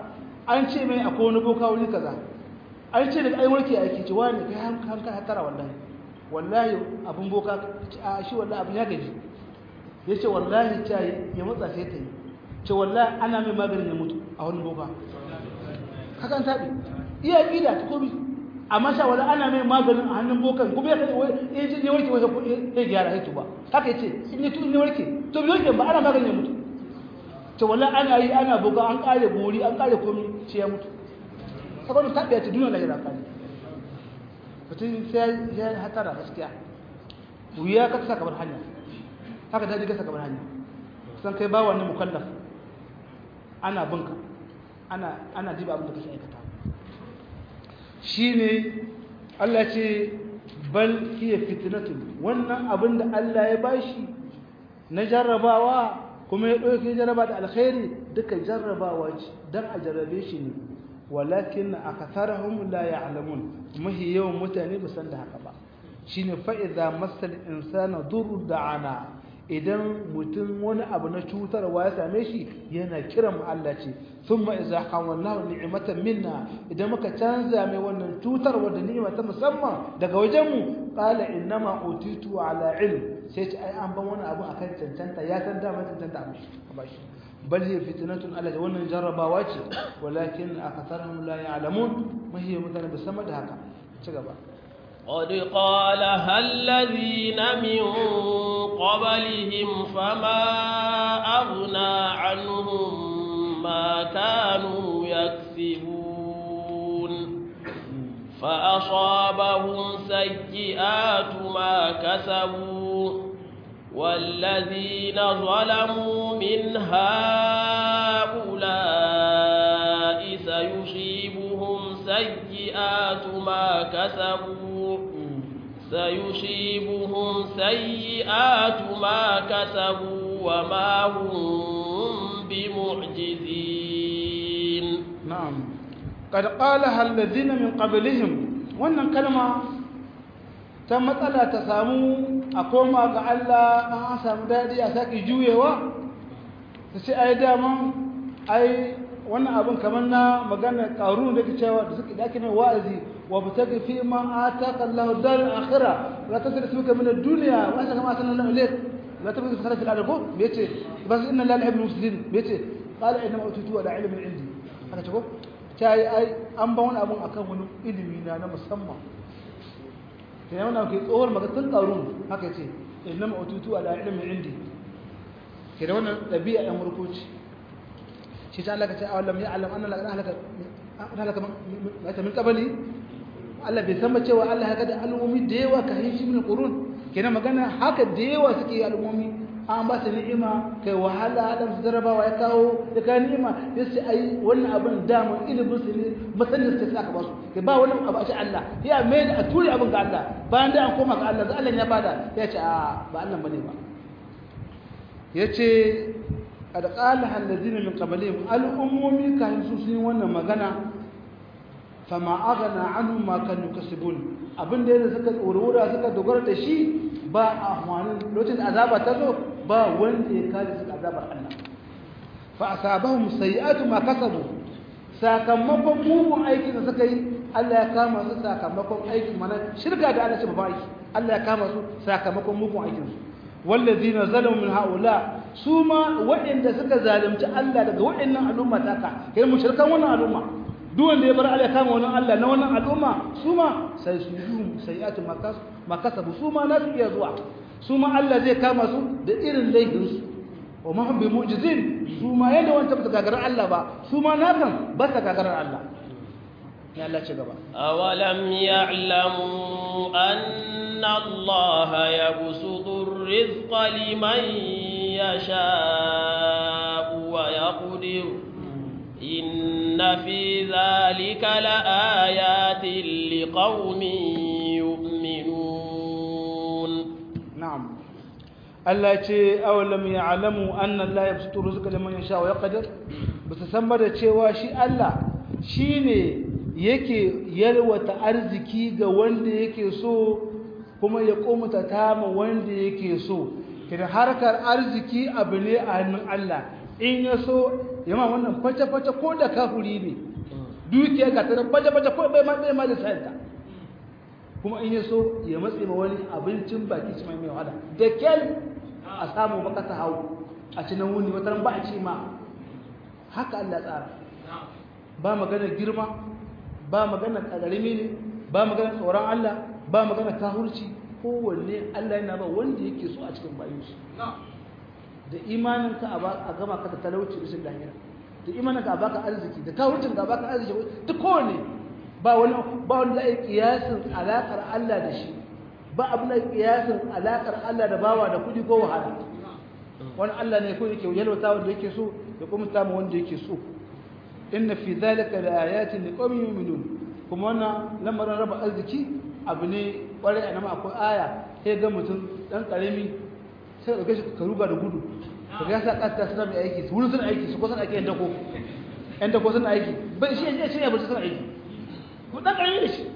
S2: an ce mai akwai wani boka wuri kaza an ce daga ai warke aiki ce wani kai hanka hatara wallahi wallahi abun boka a shi wallahi abun ya gaji ya ce wallahi ta ya matsa sai ta yi ce wallahi ana mai maganin ya mutu a wani boka hakan taɓi iya ƙida ta komi amma sha wala ana mai maganin a hannun bokan kuma ya kaɗe ya warke wata ya gyara ya tuba haka ya ce in ya warke to bi warke ba ana maganin ya mutu ce wala ana yi ana boka an ƙare bori an ƙare komi ce ya mutu haka wani taɓi ya ce duniya lahira ƙari mutum sai ya hatara gaskiya wuya ka sa kamar hanya haka daji ka sa kamar hanya san kai ba wannan mukallaf ana binka ana ana diba abin da kake aikata shine Allah ce bal hiya fitnatun wannan abin da Allah ya bashi na jarrabawa kuma ya dauke jarraba da alkhairi duka jarrabawa ce dan a jarrabe shi ne walakin akatharuhum la ya'lamun mahi yawan mutane ba san da haka ba shine fa idza masal insana durr da'ana idan mutum wani abu na cutarwa ya same shi yana kiran Allah ce thumma idza hawalnahu ni'matan minna idan muka canza mai wannan cutarwa da ni'ima ta musamman daga wajen mu qala innama utitu ala ilm sai ce ai an ban wani abu akan cancanta ya san da mai cancanta a bashi bal hiya fitnatun ala wannan jarrabawa ce walakin akatharuhum la ya'lamun mahiya mutane ba sama da haka ci gaba
S1: قد قالها الذين من قبلهم فما أغنى عنهم ما كانوا يكسبون فأصابهم سيئات ما كسبوا والذين ظلموا من هؤلاء سيصيبهم سيئات ما كسبوا سيصيبهم سيئات ما كسبوا وما هم بمعجزين
S2: نعم قد قالها الذين من قبلهم wannan kalma ta matsala ta samu a koma ga Allah an samu daɗi a sake juyewa ta ce ai daman ai wannan abin kamar na magana ƙaru da ke cewa da suke dake mai wa'azi wa bitaki fi ma ataka Allah dar akhira la tasri suka min ad-dunya wa anta kama sanna Allah ilayk la tabghi fi khalqi al-ardh me yace bas inna la yuhibbu al-mufsidin me yace qala inna ma utitu ala ilmin indi haka ce ko tai ai an ba wani abun akan wani ilimi na na musamman sai wannan ke tsohon magatun ƙaru haka yace inna ma utitu ala ilmin indi ke da wannan dabi'a ɗan murkuci shi ta Allah ka ce awalam ya alam anna laqad halaka halaka mata min qabli Allah bai san ba cewa Allah haka da al'ummi da yawa ka yi shi min qurun kenan magana haka da yawa suke al'ummi an ba su ni'ima kai wahala adam su jarabawa ya kawo ya kawo ni'ima ya ce ai wannan abin damun ilimin su ne masanin su aka ba su kai ba wani abu a ce Allah ya mai a ture abin ga Allah bayan da an koma ga Allah da Allah ya bada ya ce a ba Allah bane ba ya ce qad qalaha alladhina min qablihim al'ummomi kan su sun wannan magana fama aghna anhum ma kanu kasibun abin da yadda suka tsorora suka dogara da shi ba a hwanin lokacin azaba ta zo ba wanda ya kare su azabar Allah fa asabahum sayi'atu ma kasabu sakamakon mugun aikin da suka yi Allah ya kama su sakamakon aikin mana shirka da Allah ce ba aiki Allah ya kama su sakamakon mugun aikin su wallazina zalamu min haula su ma waɗanda suka zalunci Allah daga waɗannan al'umma taka kai mushrikan wannan al'umma duk wanda ya bar Allah ya kama wannan Allah na wannan al'umma su ma sai su yi sayi'atu makas makasabu su ma na su iya zuwa su ma Allah zai kama su da irin laifin su wa ma hum bi mu'jizin su ma yadda wanda ba gagarar Allah ba su ma na kan ba ta gagarar Allah ya Allah ci gaba
S1: awalam ya'lamu anna Allah yabsutu ar-rizqa liman yasha'u wa yaqdiru إن في ذلك لآيات لقوم يؤمنون
S2: نعم Allah ce awalam ya alamu annan la ya fito rizqa liman yasha wa yaqdir ba su san ba da cewa shi Allah shine yake yalwata arziki ga wanda yake so kuma ya komuta tama wanda yake so kidan harkar arziki abu ne a hannun Allah in ya so yamma wannan fata-fata ko da kafuri ne dukiya ga ta baje baje ko bai ma bai ma da sayanta kuma in ya so ya matse ma wani abincin baki ci mai mai wahala da kyal a samu baka ta hau a ci nan wuni wata ba a ci ma haka Allah tsara ba magana girma ba magana kadarimi ne ba magana tsoron Allah ba magana kahurci kowanne Allah yana ba wanda yake so a cikin bayan shi da imanin ka a gama ka da talauci rashin lahira da imanin ka a baka arziki da kahurcin ka a baka arziki duk kowanne ba wani ba wani da kiyasin alakar Allah da shi ba abin da kiyasin alakar Allah da bawa da kudi ko wahala wani Allah ne ko yake yalwata wanda yake so ya kuma samu wanda yake so inna fi zalika laayatin liqaumin yu'minun kuma wannan lamarin raba arziki abu ne kwarai a nan akwai aya sai ga mutum dan karami sai dauke shi ka ruga da gudu ka ga sa kasta suna mai aiki su wurin suna aiki su ko suna aiki yan dako yan dako suna aiki bai shi ya ce ya bar suna aiki ko dan karami da shi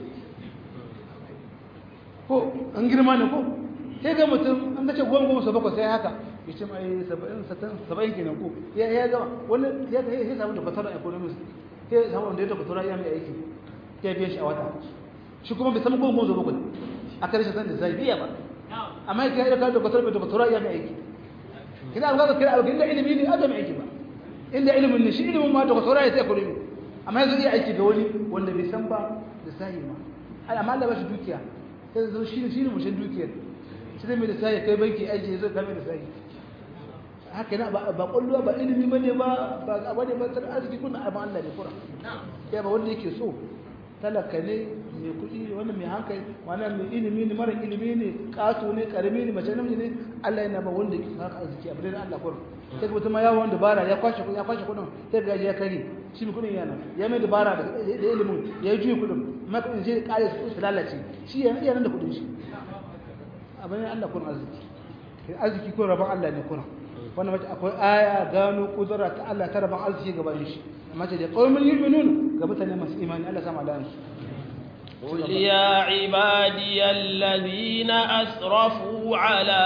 S2: ko an girma ne ko sai ga mutum an ga ce goma goma sau bakwai sai haka ya ce mai saba'in saba'in kenan ko ya ya gama wani ya ta sai samu da kwatar economics sai samu wanda ya ta kwatar ya mai aiki ya biya shi a wata shi kuma bai samu goma goma bakwai a karshe san da zai biya ba amma ya kai da kwatar da kwatar ya mai aiki kina ga kira abu inda ilimi ne adam aiki ba inda ilimin ne shi ilimin ma da kwatar ya sai economy amma yanzu iya aiki ga wani wanda bai san ba da sahi ma amma Allah ba shi dukiya sai zo shi ne shi ne mushin dukiyar shi ne mai da sahi kai banki aiki zai kame da sahi haka yana ba kwallo ba ilimi ba ne ba ba abu ne ba tsar arziki kuna abin Allah ne kura ya ba wanda yake so talaka ne mai kuɗi wanda mai hankali wannan mai ilimi ne mara ilimi ne ƙato ne ƙarami ne mace namiji ne Allah yana ba wanda yake haka arziki abu ne na Allah kura sai mutum ma yawon dabara ya kwashe ya kwashe kuɗin sai ga ya kare shi mai kuɗin yana ya mai dabara da ilimin ya yi juyi kuɗin amma kuɗin sai ƙare su lalace shi yana nan da kuɗin shi abu ne Allah kun arziki arziki ko rabon Allah ne kuna wannan mace akwai aya gano kudura ta Allah ta rabon arziki gaban shi mace da qaumin yu'minun ga mutane masu imani Allah sama da su
S1: قل يا عبادي الذين أسرفوا على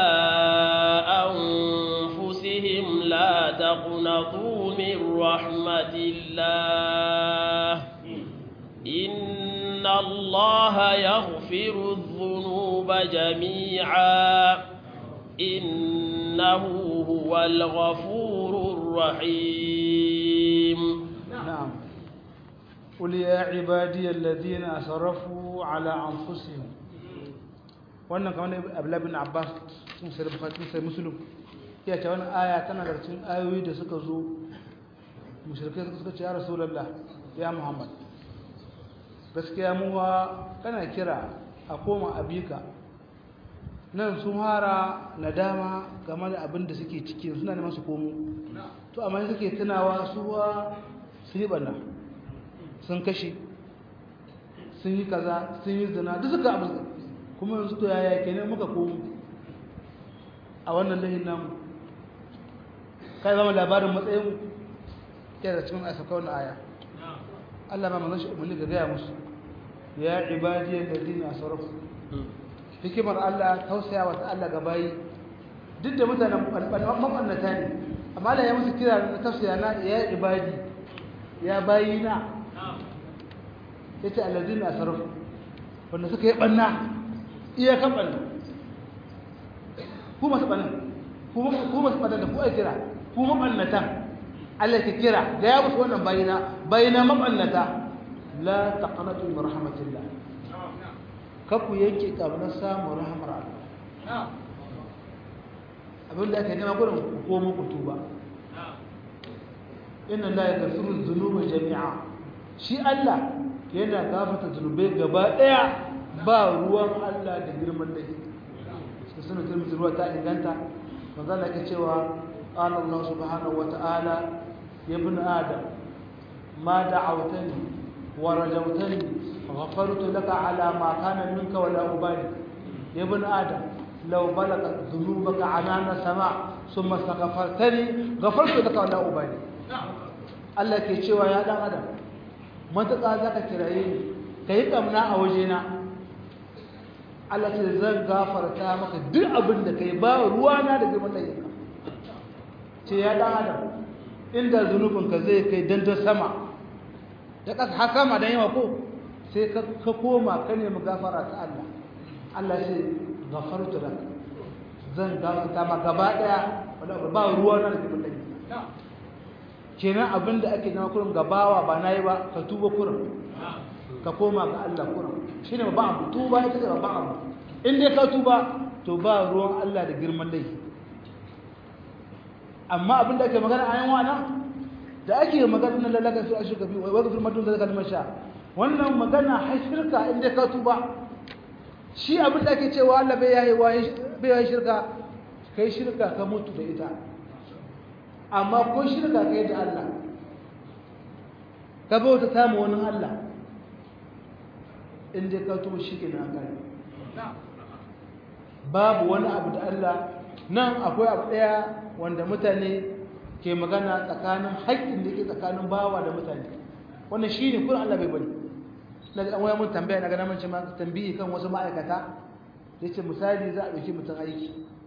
S1: أنفسهم لا تقنطوا من رحمة الله إن الله يغفر الذنوب جميعا إنه هو الغفور الرحيم
S2: نعم قل يا عبادي الذين أسرفوا على أنفسهم wannan kamar Abdullah bin Abbas sun sai Bukhari sun sai Muslim ya ce wannan aya tana da cikin ayoyi da suka zo mushrikai suka ce ya Rasulullah ya Muhammad gaskiya mu wa kana kira a koma abika nan sun hara nadama game da abin da suke ciki suna neman su komo to amma suke tunawa suwa sun yi banna sun kashe sun yi kaza sun yi zina duk suka abu kuma yanzu to yaya kenan muka komo a wannan lahin namu kai zama labarin matsayin yana da cikin asaka wannan aya Allah ma manzon shi umarni ga gaya musu ya ibadiyal ladina asrafu hikimar Allah tausaya wa Allah ga bayi duk da mutanen mabannata ne amma Allah ya musu kira na tausaya na ya ibadi ya bayi na yace alladina asrafu wanda suka yi banna iya kan banna ku masu banna ku masu banna da ku ai kira ku mabannata Allah ya kira ga ya musu wannan bayina bayina mabannata la taqnatu min rahmatillah kaku yanke ƙaunar samun rahamar Allah abin da aka nema gudun ko muku tuba inna la ya gafiru zunuba jami'a shi Allah yana gafata zunubai gaba ɗaya ba ruwan Allah da girman da shi suna turmisi ruwa ta inganta manzo Allah ke cewa qala Allah subhanahu wa ta'ala ya ibn adam ma da'awtani wa rajawtani غفرت لك على ما كان منك ولا أبالي يا ابن آدم لو بلغت ذنوبك عنان السماء ثم استغفرتني غفرت لك ولا أبالي Allah ke cewa ya dan adam matuƙa za ka kiraye ni ka yi ƙamna a wajena Allah ce zan gafarta maka duk abin da ka yi ba ruwana da girman laifin ce ya dan adam inda zunubinka zai kai dandan sama da ƙasa har sama dan yawa ko sai ka koma ka nemi gafara ta Allah Allah sai gafartu lak zan gafarta ma gaba daya wala ba ruwa na da kullai kenan abinda ake nama kurin gabawa ba nayi ba ka tuba kurin ka koma ga Allah kurin shine ba abu tuba ita ce ba abu in dai ka tuba to ba ruwan Allah da girman laifi amma abinda ake magana a yan wana da ake magana na lalaka su a shirka biyu wai gafir madun da kalmar sha wannan magana har shirka in dai ka tuba shi abin da ake cewa Allah bai yayi bai yayi shirka kai shirka ka mutu da ita amma ko shirka kai da Allah ka bauta samu wani Allah in dai ka tuba shi kenan kai babu wani abu da Allah nan akwai abu daya wanda mutane ke magana tsakanin haƙƙin da ke tsakanin bawa da mutane wannan shine kun Allah bai bari daga an waya mun tambaya na gana mace ma tambayi kan wasu ma'aikata yace misali za a dauki mutum aiki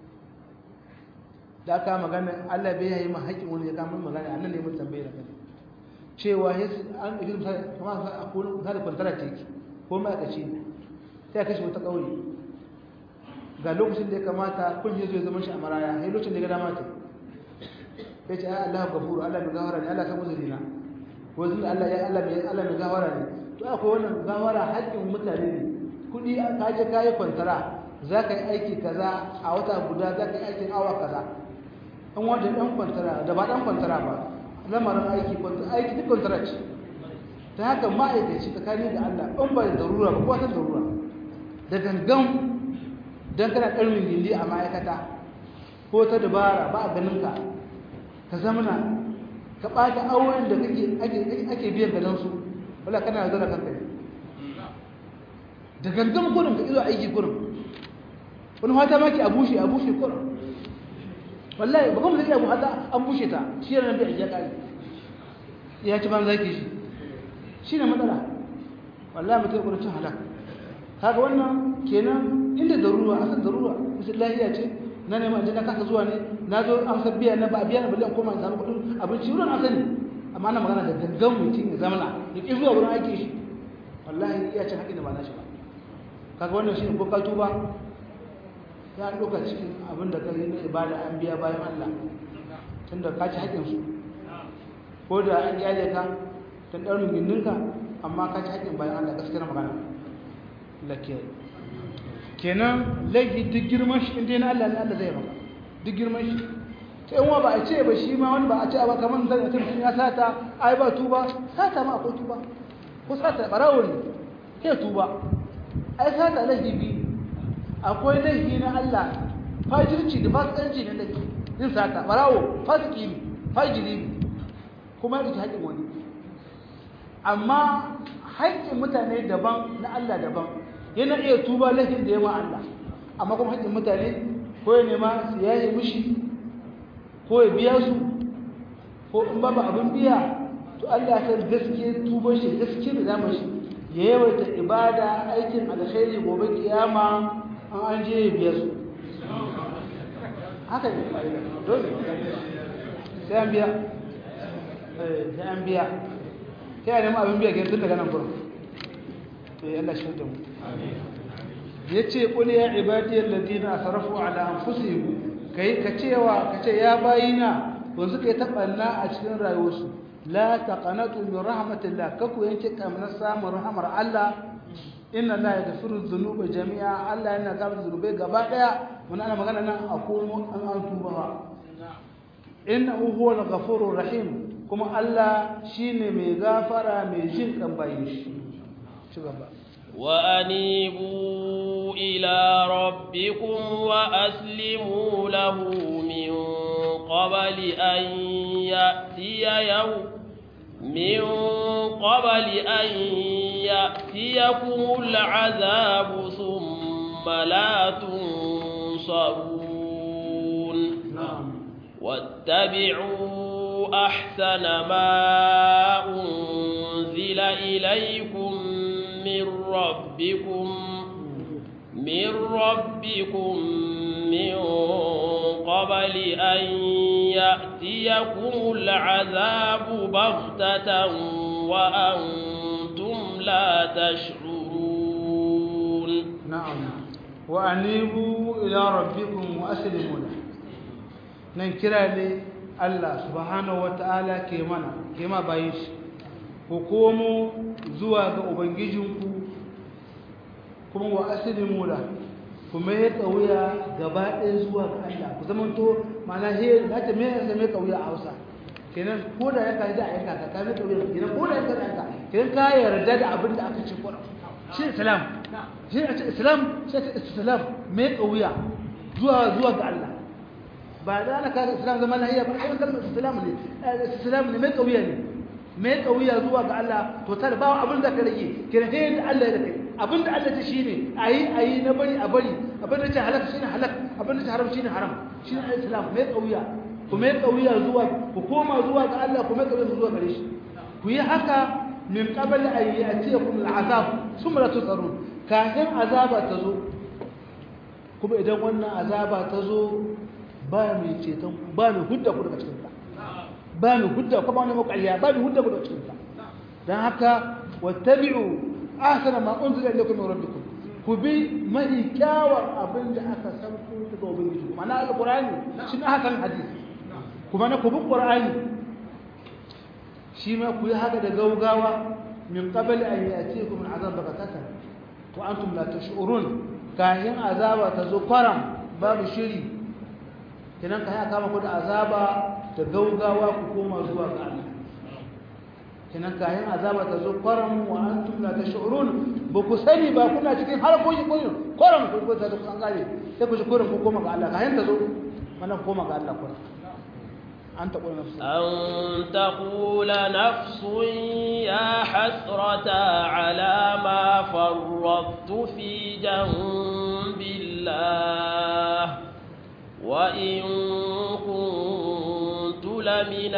S2: da aka magana Allah bai yi ma haƙin wani ya kama magana annan ne mun tambaye da kai cewa yas an dauki misali kamar a ko misali kwantara ce ki ko ma'aikaci ne sai ya kashe wata kauri ga lokacin da ya kamata kun yi zo ya zama shi a maraya sai lokacin da ya ga dama ta ya ce Allah gafuru Allah mai gawara ne Allah san uzurina ko zan Allah ya Allah mai Allah mai gawara ne to akwai wannan gawara haƙƙin mutane ne kuɗi ka je ka yi kwantara za ka yi aiki kaza a wata guda za ka yi aikin awa kaza an wanda ɗan kwantara da ba ɗan kwantara ba lamarin aiki kwantara aiki duk kwantara ce ta haka ma'aikaci tsakani da Allah in ba da darura ba kowa ta darura da gangan don kana ƙarmin gindi a ma'aikata ko ta dabara ba a ganin ka ka zamana ka ɓata auren da ake biyan galansu wala kana zara kanka ne da gangan kurin ka izo aiki kurin wani fata maki a bushe a bushe kurin wallahi ba kuma zai abu hata an bushe ta shi yana bai ajiya kari ya ci ban zaki shi shi ne matsala wallahi mutum kurin cin halak kaga wannan kenan inda darura asan darura misal lahiya ce na neman ajiyar kasa zuwa ne na zo an san biya na ba a biya na bali an koma in samu kudin abinci wurin an sani amma ana magana da gangan mutum ya zamana ya ƙi zuwa wurin aiki shi wallahi iya cin haƙi da ba na shi ba kaga wannan shi ne ko ka tuba ya ɗauka cikin abin da kai na ibada an biya bayan Allah tunda ka ci haƙƙinsu ko da an yaje ka tun ɗaurin gindinka amma ka ci haƙƙin bayan Allah gaskiyar magana lakiyar kenan laifi duk girman shi inda na Allah ne Allah zai maka duk girman shi sai in wa ba a ce ba shi ma wani ba a ce ba kamar zan mutum ya sata ai ba tuba sata ma akwai tuba ko sata barawo ne sai tuba ai sata laifi biyu akwai laifi na Allah fajirci da fasikanci ne laifi yin sata barawo fasiki ne fajiri ne kuma yake haƙin wani amma haƙƙin mutane daban na Allah daban yana iya tuba laifin da ya ma Allah amma kuma haƙƙin mutane ko ya nema su yaye mishi ko ya biya su ko in babu abin biya to Allah san gaske tuba shi gaske da zama shi ya yawaita ibada aikin alkhairi gobe kiyama an an je ya biya su haka ne dole sai an biya sai an biya sai a nema abin biya ke tun daga nan gurin sai Allah shi da mu yace qul ya ibadi alladhina asrafu ala anfusihim kai ka cewa ka ce ya bayina wanzu kai tabanna a cikin rayuwarsu la taqanatu min rahmatillah kaku yanke kamar samun rahmar Allah inna la yaghfiru dhunuba jami'a Allah yana gafarta dhunubai gaba daya mun ana magana nan a komo an an tuba innahu huwal ghafurur rahim kuma Allah shine mai gafara mai jin kan bayin shi ci gaba
S1: وأنيبوا إلى ربكم وأسلموا له من قبل أن يأتي يوم من قبل أن يأتيكم العذاب ثم لا تنصرون واتبعوا أحسن ما أنزل إليكم من ربكم من ربكم من قبل أن يأتيكم العذاب بغتة وأنتم لا تشعرون
S2: نعم وأنيبوا إلى ربكم وأسلموا له ننكر لي الله سبحانه وتعالى كيمانا كيما بايش hukumu zuwa ga ubangijinku kuma wa aslimu la kuma ya kauya gaba ɗaya zuwa ga Allah ku zaman to mana he na ta me ya me kauya a Hausa kenan ko da ya kai da ayyuka ka ka me kauya kenan ko da ya kai da kenan ka yarda da abin da aka ce Qur'an shi islam shi islam shi islam me kauya zuwa zuwa ga Allah ba da ana kaga islam zaman lahiya ba ai kalmar islam ne islam ne me kauya ne me kauya zuwa ga Allah to tar ba abin da ka rage kenan sai da Allah ya kai abin da Allah ta shine ayi ayi na bari a bari abin da ta halaka shine halak abin da ta haram shine haram shine islam me kauya ku me kauya zuwa ku koma zuwa ga Allah ku me kauya zuwa gare shi ku yi haka min qabl an ya'tiyakum al'azab thumma la tusarun kafin azaba ta zo kuma idan wannan azaba ta zo ba mai ceton ba mai hudda ku daga cikin ta ba mai hudda kuma wani makaliya ba mai hudda ku daga cikin ta dan haka wattabi'u ahsana ma unzila ilaykum min rabbikum ku bi mahi kyawar abin da aka san ku daga ubangiji ma'ana alqur'ani shi ne hakan hadisi kuma na ku bi qur'ani shi ma ku yi haka da gaugawa min qabl an yatikum al'azab baghtatan wa antum la tash'urun kayan azaba ta zo kwaram babu shiri kenan kayan kama ku da azaba da gaugawa ku koma zuwa ga Allah kenan kayan azaba ta zo kwaram wa antum la tash'urun ba ku sani ba kuna cikin harkoki ko kwaram ku ku ta san gare sai ku ji kurin ku koma ga Allah kayan ta zo mana koma ga Allah kurin أن تقول نفس
S1: أن تقول نفس يا حسرة على ما فرطت في جنب الله وإن كنت لمن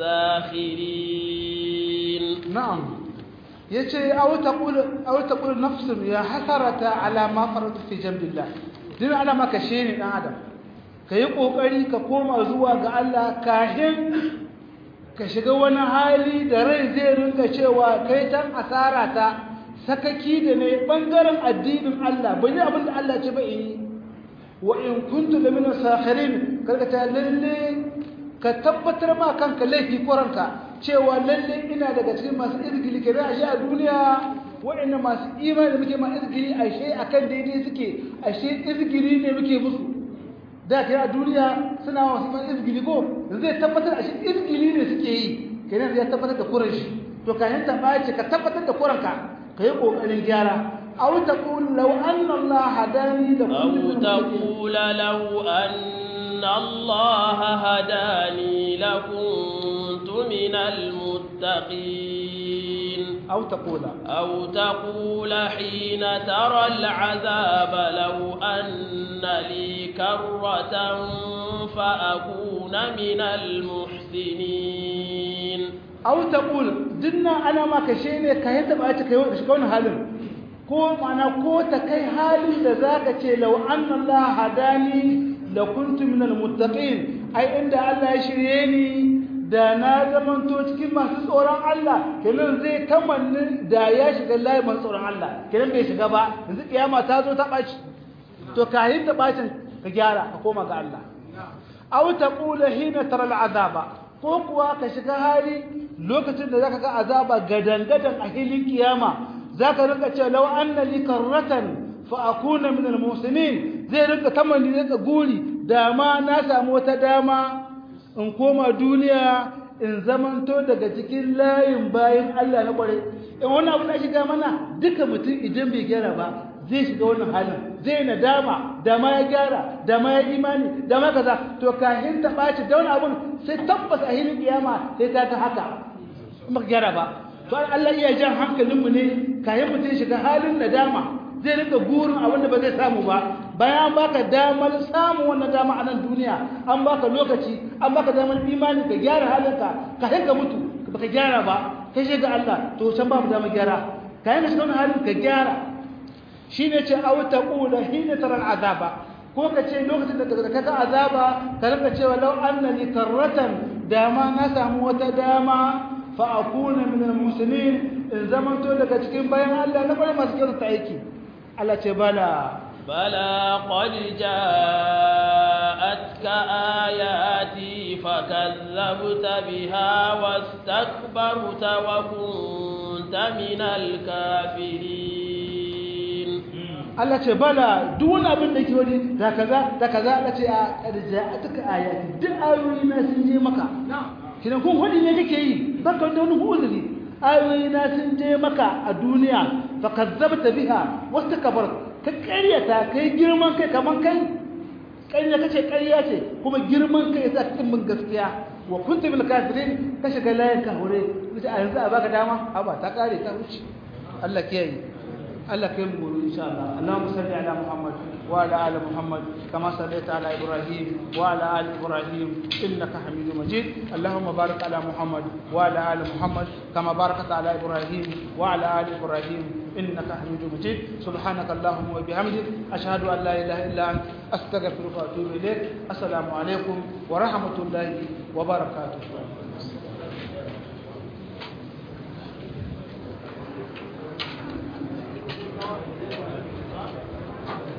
S1: الساخرين
S2: نعم يجي أو تقول أو تقول نفس يا حسرة على ما فرطت في جنب الله دين على ما كشيني آدم ka yi ƙoƙari ka koma zuwa ga Allah kahin ka shiga wani hali da rai zai rinka cewa kai tan asara ta sakaki da ne ɓangaren addinin Allah ba yi abin da Allah ce ba yi wa in kuntu da mina sakhirin karkata lalle ka tabbatar ma kanka laifi koranka cewa lalle ina daga cikin masu izgili ke ashe a duniya waɗanda masu imani da muke ma izgili ashe akan daidai suke ashe izgili ne muke musu da kai a duniya suna wasu man izgili ko zai tabbatar a shi izgili ne suke yi kenan zai tabbatar da kuran shi to kayan ta bace ka tabbatar da kuran ka kai kokarin gyara aw taqul law anna Allah hadani la
S1: أو تقول لو أن الله هداني لكنت من المتقين
S2: aw taqula
S1: أو تقول حين ترى العذاب لو أن لي كرة فأكون من المحسنين
S2: aw taqul dinna ana ma kashe ne kayan ta bace kai wani shiga wani halin ko ma'ana ko ta kai halin da zaka ce law anna Allah hadani la kuntu min almuttaqin ai inda Allah ya shirye ni da na zamanto cikin masu tsoron Allah kenan zai kamanni da ya shiga layi masu tsoron Allah kenan bai shiga ba yanzu kiyama ta zo ta baci to kayan ta bacin ka gyara ka koma ga Allah aw taqula hina tara al'azaba ko kuwa ka shiga hali lokacin da zaka ga azaba gadan-gadan a hilin kiyama zaka rinka cewa law anna li karratan fa akuna min al-muslimin zai rinka tamanni zai guri dama na samu wata dama in koma duniya in zamanto daga cikin layin bayin Allah na kware in wannan abu da shiga mana duka mutum idan bai gyara ba zai shiga wannan halin zai nadama da ma ya gyara da ma ya imani da ma kaza to kahin ta ɓaci da wani abun sai tabbas a hilin kiyama sai ta ta haka in ba gyara ba to Allah iya jan hankalinmu ne kayan mutum shiga halin nadama zai rinka gurin abin da ba zai samu ba bayan baka damar samun wannan dama a nan duniya an baka lokaci an baka damar imani ka gyara halinka ka hinka mutu baka gyara ba kai shiga Allah to can babu damar gyara kayan ka shiga wannan halin ka gyara shine ce aw taqula hina tara azaba ko ka ce lokacin da kaga azaba ka rinka cewa law annani karratan dama na samu wata dama fa akuna min al-muslimin in zamanto daga cikin bayan Allah na bari masu kyauta aiki Allah ce bala
S1: bala qad ja'atka ayati fakazzabta biha wastakbarta wa kunta min al-kafirin
S2: Allah ce bala duk wani abin da ke wani da kaza da kaza Allah ce a qad ja'atka ayati duk ayoyi na sun je maka kidan kun hudi ne kake yi baka da wani uzuri ayoyi na sun je maka a duniya fa kazzabta biha wastakbar ka ƙaryata kai girman kai kaman kai ƙarya kace ƙarya ce kuma girman kai yasa cikin mun gaskiya wa kunta bil kafirin ka shiga layin ka hore kace a yanzu a baka dama a ba ta kare ta wuce Allah ke yi Allah kai mu gobe insha Allah Allahumma salli ala Muhammad wa ala ali Muhammad kama sallaita ala Ibrahim wa ala ali Ibrahim innaka Hamidum Majid Allahumma barik ala Muhammad wa ala ali Muhammad kama barakta ala Ibrahim wa ala ali Ibrahim innaka Hamidum Majid subhanaka Allahumma wa bihamdik ashhadu an la ilaha illa anta astaghfiruka wa atubu ilaik assalamu alaikum wa rahmatullahi wa barakatuh